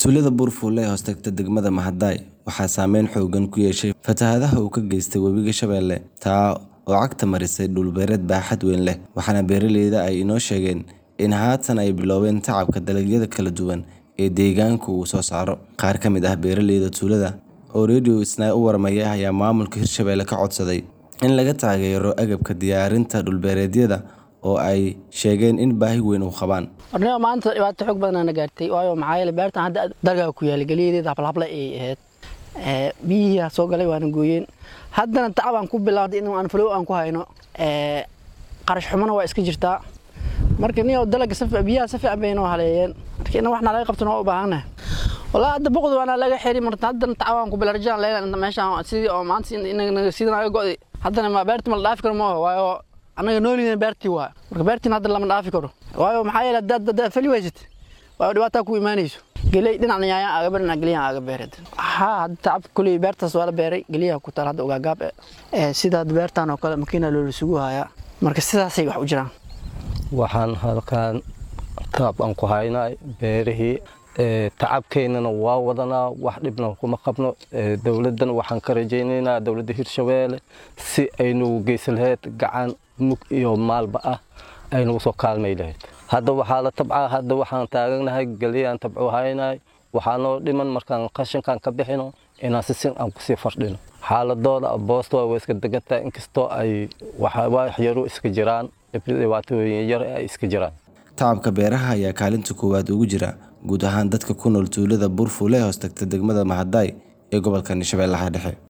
Tuulada Buurfuule ee hoostagta degmada Mahadai waxaa saameyn xooggan ku yeeshay fatahaadaha uu ka geystay Webiga Shabeelle, taa oo cagta marisay dhul beereed baaxad weyn leh, waxaana beeraleyda ay inoo sheegeen in haatan ay bilaabeen tacabka dalagyada kala duwan ee deegaanka uu soo saaro. Qaar ka mid ah beeraleyda tuulada oo Radio Isnaa u warmaya ayaa maamulka Hirshabelle ka codsaday in laga taageero agabka diyaarinta dhul-beereedyada oo ay sheegeen in baahi weyn u qabaan. Hornimo maanta dhibaato xoog badan na gaartay waayo maxaa yeelay beertan hadda dalga ku yaal galiyadeeda hablahable ay ahayd ee biyaha soo galay waana gooyeen haddana tacab aan ku bilaawday in aan flow aan ku hayno ee qarash xumana waa iska jirtaa marka nin oo dalga saf biyaha saf aan bayno haleeyeen marka in waxna laga qabto oo baahanahay والله هذا بقض وانا لاقي حيري مرت هذا تعاون قبل رجال لين ماشي سيدي او ما ان سيدنا اي قودي هذا ما بيرت ما دافي كرو ما وايو anaga noolina beertii waa marka beertiin hadda lama dhaafi karo waayo maxaa yeelay dad dad fali waysid waa dhibaato ku imaanayso gelay dhinac nyaaya aga barna geliya aga beered ha hadda tacab kulay beertaas waa la beeray geliya ku taal hadda uga gaab ee sida beertan oo kale makiina loo sugu haya marka sidaas ay wax u jiraan waxaan halkaan taab aan ku haynay beerihii tacabkeennana waa wadanaa wax dhibna kuma qabno dowladdan waxaan ka rajaynaynaa dowladda hirshabeelle si aynugu geysan lahayd gacan mug iyo maalba ah aynugu soo kaalmay lahayd hadda waxaa la tabcaa hadda waxaan taaganahay geliyaan tabco haynay waxaa noo dhiman markaan qashinkaan ka bixino inaan sisin aan kusii fardhino xaaladooda boosta waa iska degantahay inkastoo ay wax yaru iska jiraan dhibaatooyin yar ay iska jiraan tacabka beeraha ayaa kaalinta koowaad ugu jira guud ahaan dadka ku nool tuulada Buurfuule ee hoostagta degmada Mahadai ee gobolka Shabeellaha Dhexe